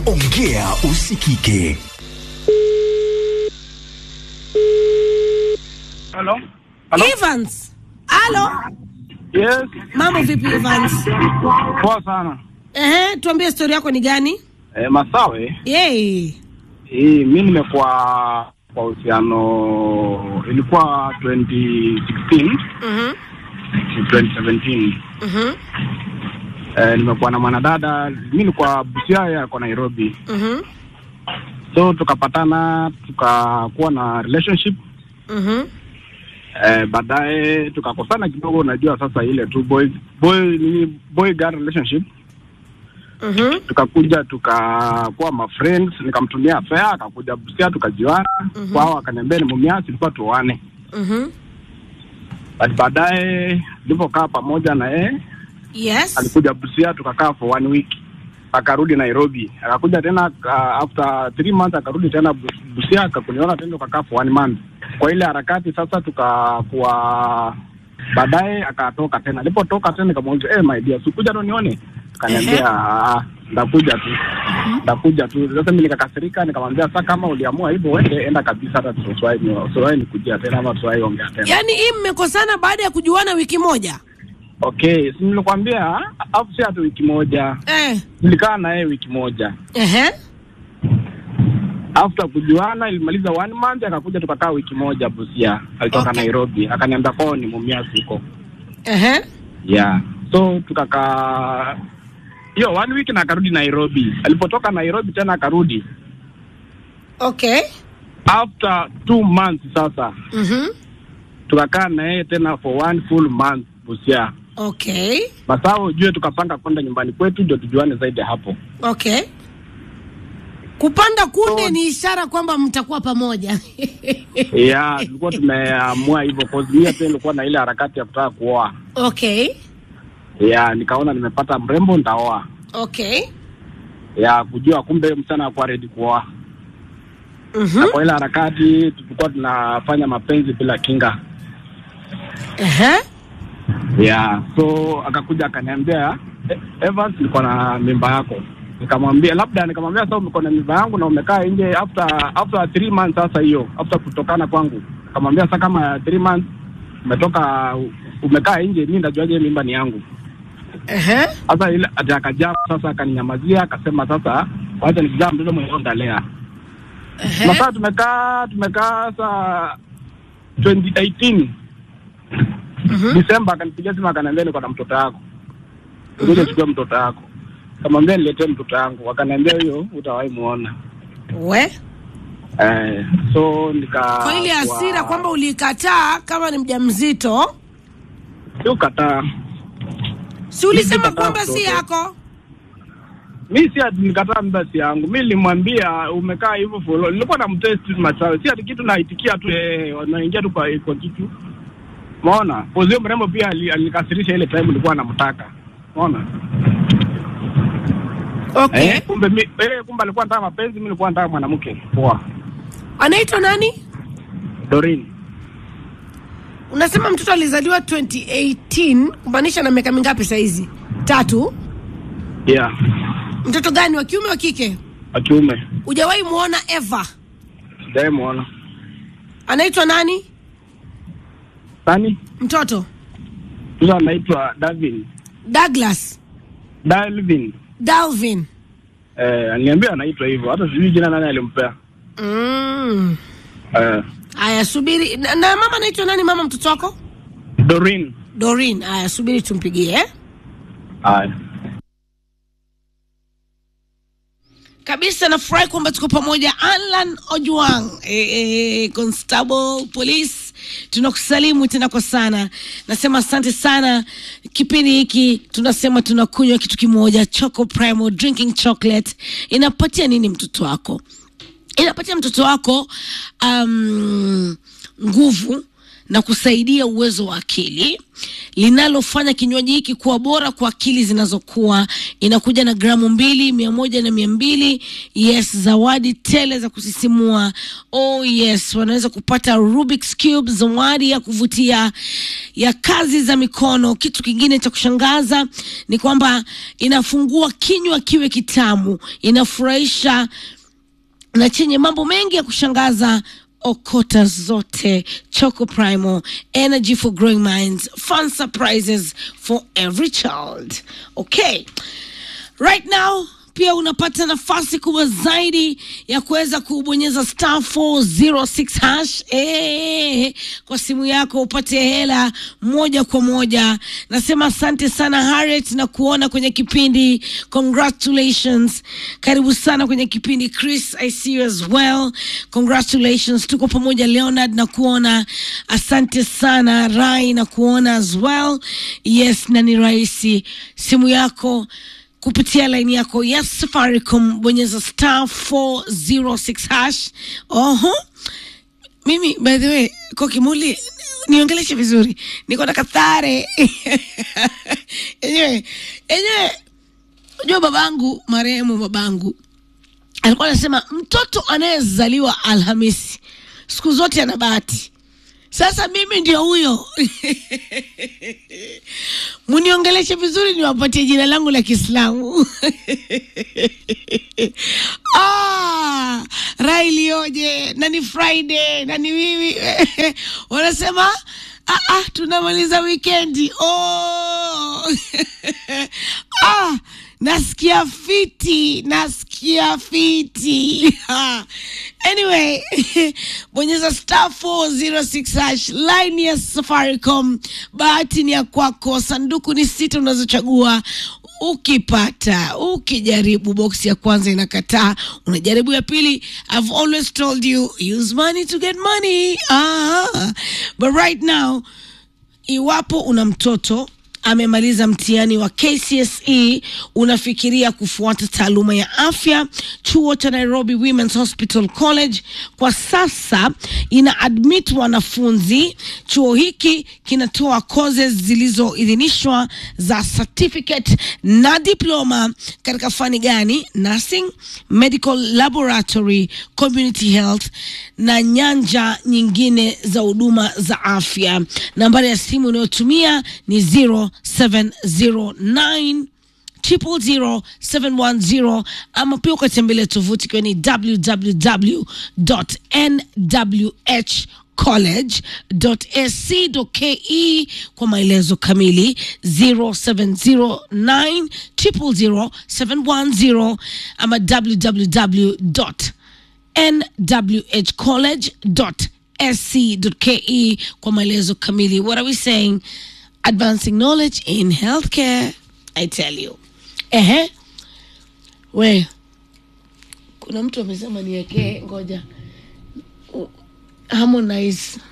ongea usikike. Hello? Hello? Evans. Halo. Yes. Mambo vipi Evans? Poa sana. Ehe, tuambie story yako ni gani? Eh, Masawe, Yay. hii mi nimekuwa kwa uhusiano ilikuwa 2016 Mhm. 2017. Mhm. Eh, nimekuwa na mwanadada, mi nilikuwa Busia, yeye ako Nairobi. Mhm. So tukapatana tukakuwa na relationship Mhm. eh, baadaye tukakosana kidogo, unajua sasa ile tu boy boy nini boy girl relationship Mhm. tukakuja tukakuwa ma friends, nikamtumia fare, akakuja Busia, tukajuana Mhm. kwao, akaniambia ni mumiasi, tulikuwa tuoane. Mhm. But baadaye nilipokaa pamoja na yeye, Yes. alikuja Busia, tukakaa for one week, akarudi Nairobi, akakuja tena uh, after three months akarudi tena Bu- Busia, akakuniona tena, tukakaa for one month. Kwa ile harakati sasa tukakuwa baadaye akatoka tena. Alipotoka tena nikamuuliza, eh, my dear, sikuja ndo nione? Akaniambia "Ah, ndakuja tu ndakuja tu. Sasa mimi nikakasirika, nikamwambia sasa, kama uliamua hivyo, wewe enda kabisa, hata tusiwahi tusiwahi nikujia tena ama tusiwahi ongea tena. Yaani hii mmekosana baada ya kujuana wiki moja? Okay, si nilikwambia afu si hata wiki moja, Eh. nilikaa na yeye wiki moja. Ehe. After kujuana ilimaliza one month, akakuja tukakaa wiki moja Busia, alitoka Okay. Nairobi, akaniambia kwao ni Mumias huko. Ehe. Yeah, so tukakaa hiyo one week na akarudi Nairobi. Alipotoka Nairobi tena akarudi Okay. after two months sasa Mhm. tukakaa na yeye tena for one full month Busia. Okay. Masaa ujue, tukapanga kwenda nyumbani kwetu ndio tujuane zaidi hapo. Okay. Kupanda kunde So- ni ishara kwamba mtakuwa pamoja. Yeah, tulikuwa tumeamua hivyo cause mimi pia nilikuwa na ile harakati ya kutaka kuoa. Okay. Yeah, nikaona nimepata mrembo nitaoa. Okay. Ya kujua kumbe msichana akuwa ready kuoa. Mhm. Na kwa ile harakati tulikuwa tunafanya mapenzi bila kinga. Ehe. Yeah, so akakuja akaniambia "E- Evans, niko na mimba yako. Nikamwambia labda, nikamwambia sasa uko na mimba yangu na umekaa nje after after three months sasa hiyo after kutokana kwangu. Nikamwambia sasa kama three months umetoka umekaa nje, mimi ndajuaje mimba ni yangu? Ehe. Sasa ile ati akajaa sasa, akaninyamazia akasema, sasa wacha nikijaa mtoto mwenyewe ndalea. Ehe. Masaa tumekaa tumekaa saa 2018 Mhm. Disemba akanipigia simu akaniambia niko na mtoto wako, ngoja chukua mtoto wako. Kamwambia niletee mtoto wangu, akaniambia hiyo utawahi muona. We. Eh, so nika Kwa ile hasira kwamba ulikataa kama ni mjamzito, sio kataa si ulisema Nilikataa kwamba si mtoto. yako? mi si ati nikataa mimba si yangu. Mi nilimwambia umekaa hivyo follow. Nilikuwa na mtest machawe, si ati kitu naitikia tu eh, wanaingia tu kwa, kwa kitu Umeona? Pozio mrembo pia ali- alikasirisha ile time nilikuwa namtaka. Umeona? Okay. Eh, kumbe mi eh, kumbe alikuwa anataka mapenzi, mimi nilikuwa nataka mwanamke. Poa. Anaitwa nani? Doreen. Unasema mtoto alizaliwa 2018, kumaanisha na miaka mingapi saizi? Tatu. Yeah. Mtoto gani, wa kiume wa kike? Wa kiume. Hujawahi muona Eva? Sijawahi muona. Anaitwa nani Nani? mtoto? Sasa anaitwa Davin. Douglas Dalvin. Dalvin. Eh, aliniambia anaitwa hivyo. Hata sijui jina nani alimpea. Mm. Eh, Aya, subiri na, na mama anaitwa nani? Mama mtoto wako Doreen. Doreen. Aya, subiri tumpigie eh? Haya. kabisa nafurahi kwamba tuko pamoja alan ojuang e, e, constable police tunakusalimu tena kwa sana nasema asante sana kipindi hiki tunasema tunakunywa kitu kimoja choco primo drinking chocolate inapatia nini mtoto wako inapatia mtoto wako um, nguvu na kusaidia uwezo wa akili linalofanya kinywaji hiki kuwa bora kwa akili zinazokuwa. Inakuja na gramu mbili, mia moja na mia mbili. Yes, zawadi tele za kusisimua. Oh yes, wanaweza kupata Rubik's Cube, zawadi ya kuvutia ya kazi za mikono. Kitu kingine cha kushangaza ni kwamba inafungua kinywa kiwe kitamu, inafurahisha na chenye mambo mengi ya kushangaza okota zote choco primo energy for growing minds fun surprises for every child okay right now pia unapata nafasi kubwa zaidi ya kuweza kubonyeza star 406 hash eh, kwa simu yako upate hela moja kwa moja. Nasema asante sana Harriet na kuona kwenye kipindi, congratulations. Karibu sana kwenye kipindi Chris, I see you as well. Congratulations, tuko pamoja Leonard na kuona, asante sana Rai na kuona as well. Yes, na ni rahisi simu yako kupitia laini yako ya Safaricom, bonyeza star 406 hash. Oho, mimi by the way, kwa kimuli niongeleshe vizuri, niko na kathare enyewe enyewe. Unajua babangu marehemu babangu alikuwa anasema mtoto anayezaliwa Alhamisi siku zote ana bahati. Sasa mimi ndio huyo muniongeleshe vizuri, niwapatie jina langu la Kiislamu. ah, rai lioje na ni Friday na ni wiwi wanasema ah, ah, tunamaliza wikendi oh. ah, nasikia fiti, nasikia fiti anyway bonyeza star 406 hash line ya Safaricom. Bahati ni ya kwako, sanduku ni sita unazochagua. Ukipata, ukijaribu boksi ya kwanza inakataa, unajaribu ya pili. I've always told you use money to get money. Ah, but right now iwapo una mtoto amemaliza mtihani wa KCSE, unafikiria kufuata taaluma ya afya, chuo cha Nairobi Women's Hospital College kwa sasa ina admit wanafunzi. Chuo hiki kinatoa courses zilizoidhinishwa za certificate na diploma katika fani gani? Nursing, medical laboratory, community health na nyanja nyingine za huduma za afya. Nambari ya simu unayotumia ni 0709 triple zero seven one zero ama pia ukatembelea tovuti ikiwa ni www.nwh college.ac.ke kwa maelezo kamili 0709 triple zero seven one zero ama www nwhcollege.sc.ke kwa maelezo kamili. What are we saying? Advancing knowledge in healthcare. I tell you. Ehe. We. Kuna mtu amesema niwekee ngoja. U- Harmonize